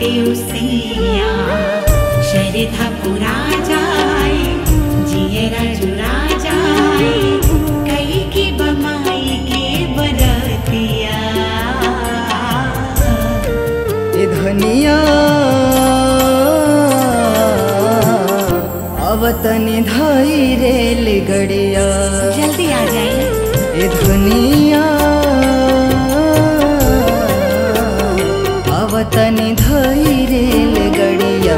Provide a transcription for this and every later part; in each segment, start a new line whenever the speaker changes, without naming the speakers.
घाटे उसिया शरधा पुरा जाए जियरा जुरा जाए कई की बमाई के बरतिया
ए धनिया अवतनी धाई रेल गड़िया
जल्दी आ जाए
ए धनिया अवतनी धाई रेल गड़िया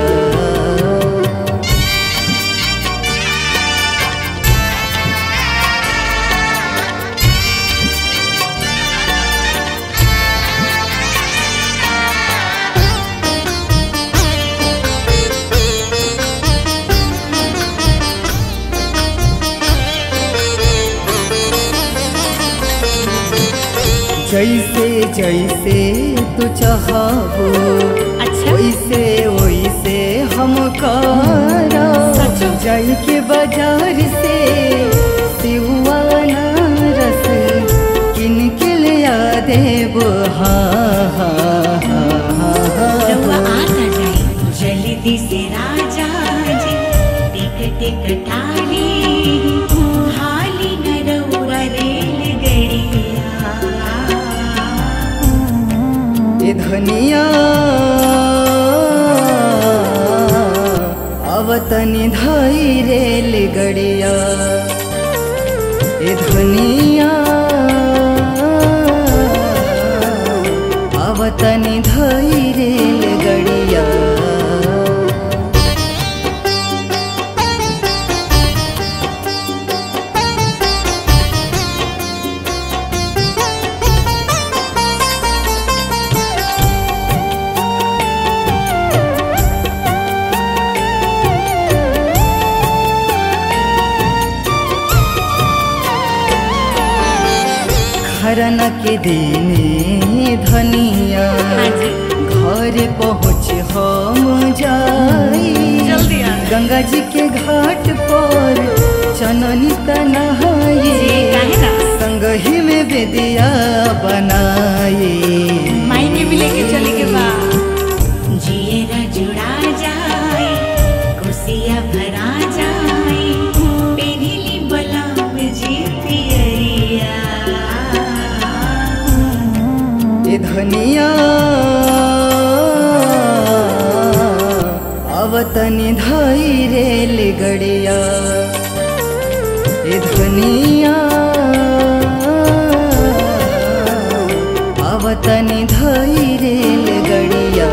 जैसे जैसे तू चाहबो
अच्छा
वैसे वैसे हम करो
सचो?
जाई के बाजार से सिवाना रस किन के ले आ देबो हा हा हा हा
रउआ
हा
आता जाए जल्दी से राजा जी टिकट कटाली हाली न रउआ रेल गड़िया
ए धनिया अवतनी धाई रेल गड़िया ए धनिया अवतनी धाई रेल गड़िया खरन के दिने धनिया
हाँ जी।
घर पहुँच हम जाई
जल्दी आ।
गंगा जी के घाट पर चननी तनहाई
जी, काहे ना?
संगही में बेदिया बनाई
माई के भी लेके चले के बा जियरा जुड़ा जाए कुसिया भरा जाए पेरिली बलाम जी पियरिया
ए धनिया अवतनी धाई रेल गड़िया ए धनिया अवतनी धाई रेल गड़िया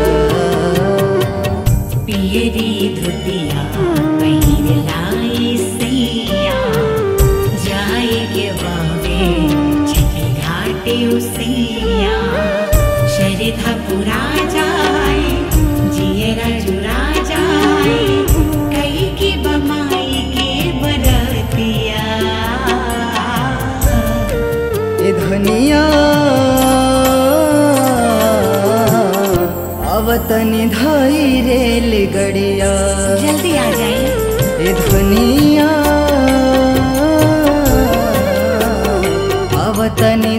पियरी धुतिया पहिर लाई सैया जाए के बावे छठी घाटे उसिया शरधा पुरा जाए जियरा जुरा जाए कई की बमाई के बरतिया
ए धनिया अवतनी धाई रेल गड़िया
जल्दी आ जाए
ए धनिया अवतनी